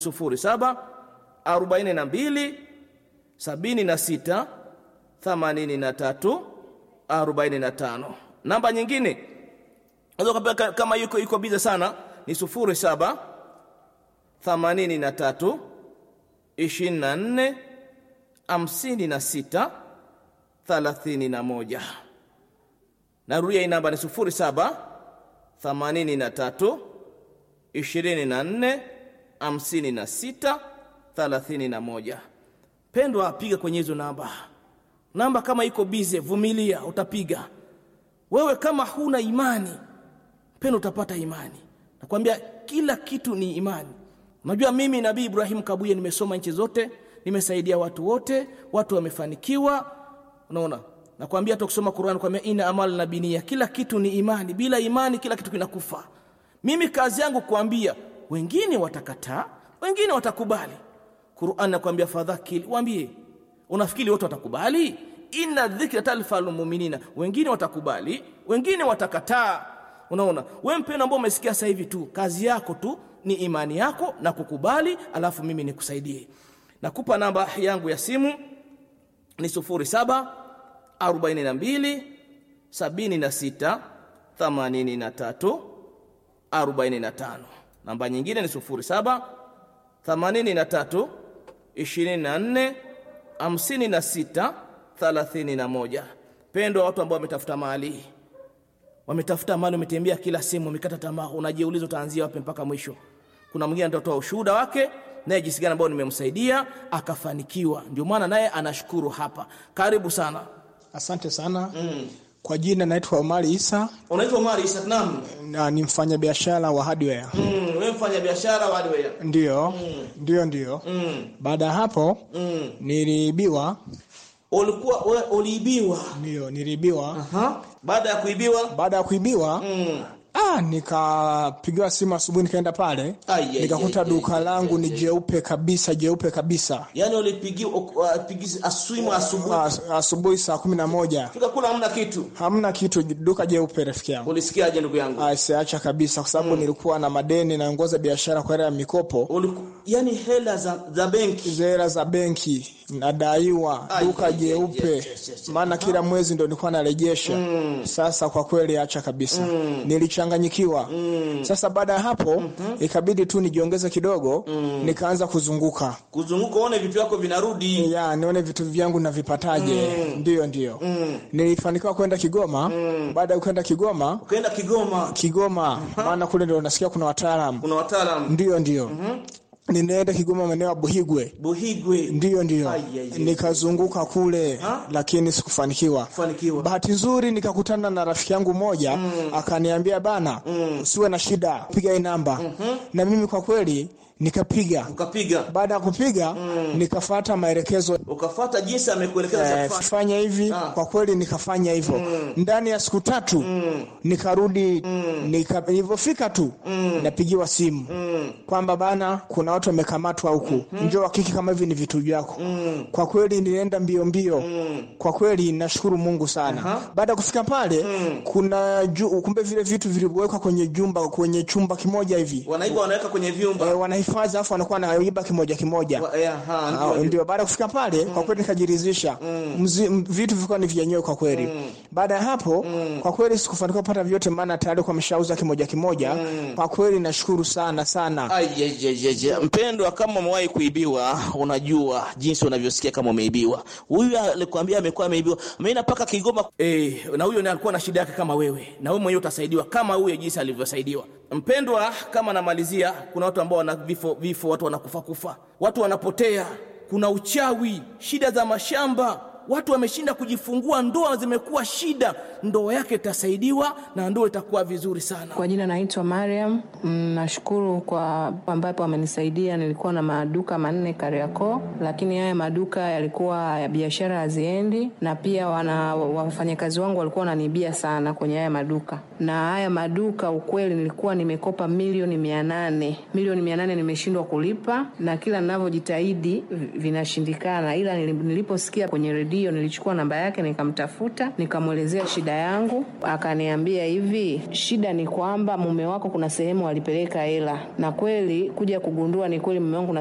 sufuri saba arobaini na mbili sabini na sita themanini na tatu arobaini na tano. Namba nyingine unaweza kama yuko yuko biza sana ni sufuri saba themanini na tatu ishirini na nne hamsini na sita thelathini na moja. Narudia hii namba ni sufuri saba themanini na tatu ishirini na nne hamsini na sita thelathini na moja. Pendwa, piga kwenye hizo namba. Namba kama iko bize, vumilia, utapiga. Wewe kama huna imani, pendwa, utapata imani. Nakwambia kila kitu ni imani. Unajua, mimi Nabii Ibrahim Kabuye nimesoma nchi zote, nimesaidia watu wote, watu wamefanikiwa. Unaona, nakwambia hata kusoma Qur'an, kwambia ina amal na binia, kila kitu ni imani. Bila imani kila kitu kinakufa. Mimi kazi yangu kuambia, wengine watakataa, wengine watakubali. Qur'an nakwambia fadhakil, waambie. Unafikiri wote watakubali? Inna dhikra talfal mu'minina, wengine watakubali, wengine watakataa. Unaona, wewe mpendwa, ambao umesikia sasa hivi tu, kazi yako tu ni imani yako na kukubali, alafu mimi nikusaidie. Nakupa namba yangu ya simu ni sufuri saba arobaini na mbili sabini na sita themanini na tatu arobaini na tano. Namba nyingine ni sufuri saba themanini na tatu ishirini na nne hamsini na sita thelathini na moja. Pendwa, watu ambao wametafuta mali, wametafuta mali, wametembea kila sehemu, wamekata tamaa, unajiuliza utaanzia wapi mpaka mwisho. Kuna mwingine atatoa ushuhuda wake naye jinsi gani ambao nimemsaidia akafanikiwa, ndio maana naye anashukuru hapa. Karibu sana. Asante sana mm. Kwa jina naitwa Omari Isa Unaitwa Omari Isa? Naam. na ni mfanyabiashara wa hardware. Mm, wewe mfanya biashara wa hardware. Ndio, ndio, ndio. Mm. Baada ya hapo Mm. niliibiwa, Ulikuwa wewe uliibiwa. ndio niliibiwa. Aha. Baada ya kuibiwa Baada ya kuibiwa mm. ah, nikapigiwa simu asubuhi, nikaenda pale Ai, ai, nikakuta ai, duka ai, langu ai, ni ai. jeupe kabisa, jeupe kabisa. Yaani ulipigiwa upigizi aswimu asubuhi. As, asubuhi saa kumi na moja Fika kula hamna kitu. hamna kitu, duka jeupe, rafiki yangu. Ulisikiaje ndugu yangu? Ah, siacha kabisa, kwa sababu nilikuwa na madeni, naongoza biashara kwa hela ya mikopo Uliku, yani hela za, za benki. zera za benki nadaiwa Ai, duka ai, ai, jeupe yes, yes, yes. maana kila mwezi ndo nilikuwa narejesha sasa kwa kweli acha kabisa nilichanganyikiwa sasa baada ya hapo ikabidi tu nijiongeze kidogo nikaanza kuzunguka Kuzunguka uone vitu vyako vinarudi. ya nione vitu vyangu navipataje ndiyo ndiyo nilifanikiwa kwenda kigoma baada ya kwenda kigoma Ukaenda Kigoma, kigoma maana kule ndo nasikia kuna wataalamu kuna wataalamu ndiyo ndiyo ninaenda kigoma maeneo ya buhigwe Buhigwe. ndiyo ndiyo Ai, ai, ai. nikazunguka kule Ha? lakini sikufanikiwa Fanikiwa. bahati nzuri nikakutana na rafiki yangu mmoja akaniambia bana usiwe na shida piga hii namba na mimi kwa kweli nikapiga Ukapiga. baada ya kupiga nikafata maelekezo Ukafuata jinsi amekuelekeza za eh, kufanya. fanya hivi Ah. kwa kweli nikafanya hivyo ndani ya siku tatu nikarudi nika, nilivyofika tu napigiwa simu kwamba bana kuna watu wamekamatwa huku njoo hakiki kama hivi ni vitu vyako kwa kweli nilienda mbio mbio kwa kweli nashukuru mungu sana baada ya kufika pale kuna ju, kumbe vile vitu vilivyowekwa kwenye jumba kwenye chumba kimoja hivi Wanaiba wanaweka kwenye vyumba. e, wanahifadhi alafu wanakuwa naiba kimoja kimoja Wa- eh, aha, Ah, ndio, ndio. ndio baada ya kufika pale kwa kweli nikajiridhisha Mzi- m- vitu vilikuwa ni vyenyewe kwa kweli baada ya hapo kwa kweli sikufanikiwa kupata vyote maana tayari kwa ameshauza kimoja kimoja kwa kweli nashukuru sana sana Ai, je, je, je, je. Mpendwa, kama umewahi kuibiwa, unajua jinsi unavyosikia kama umeibiwa. Huyu alikwambia amekuwa ameibiwa, ameenda mpaka Kigoma. Eh, na huyo ndiye alikuwa na shida yake kama wewe, na wewe mwenyewe utasaidiwa kama huyo jinsi alivyosaidiwa. Mpendwa, kama namalizia, kuna watu ambao wana vifo, vifo, watu wanakufa kufa, watu wanapotea, kuna uchawi, shida za mashamba watu wameshinda kujifungua, ndoa zimekuwa shida. Ndoa yake itasaidiwa na ndoa itakuwa vizuri sana. Kwa jina naitwa Mariam. Mm, Nashukuru kwa ambapo amenisaidia. Nilikuwa na maduka manne Kariakoo, lakini haya maduka yalikuwa ya biashara haziendi, na pia wana wafanyakazi wangu walikuwa wananiibia sana kwenye haya maduka. Na haya maduka ukweli, nilikuwa nimekopa milioni mia nane milioni mia nane nimeshindwa kulipa, na kila ninavyojitahidi vi- vinashindikana, ila nili- niliposikia kwenye redio hiyo nilichukua namba yake nikamtafuta, nikamwelezea shida yangu, akaniambia hivi, shida ni kwamba mume wako kuna sehemu alipeleka hela, na kweli kuja kugundua ni kweli mume wangu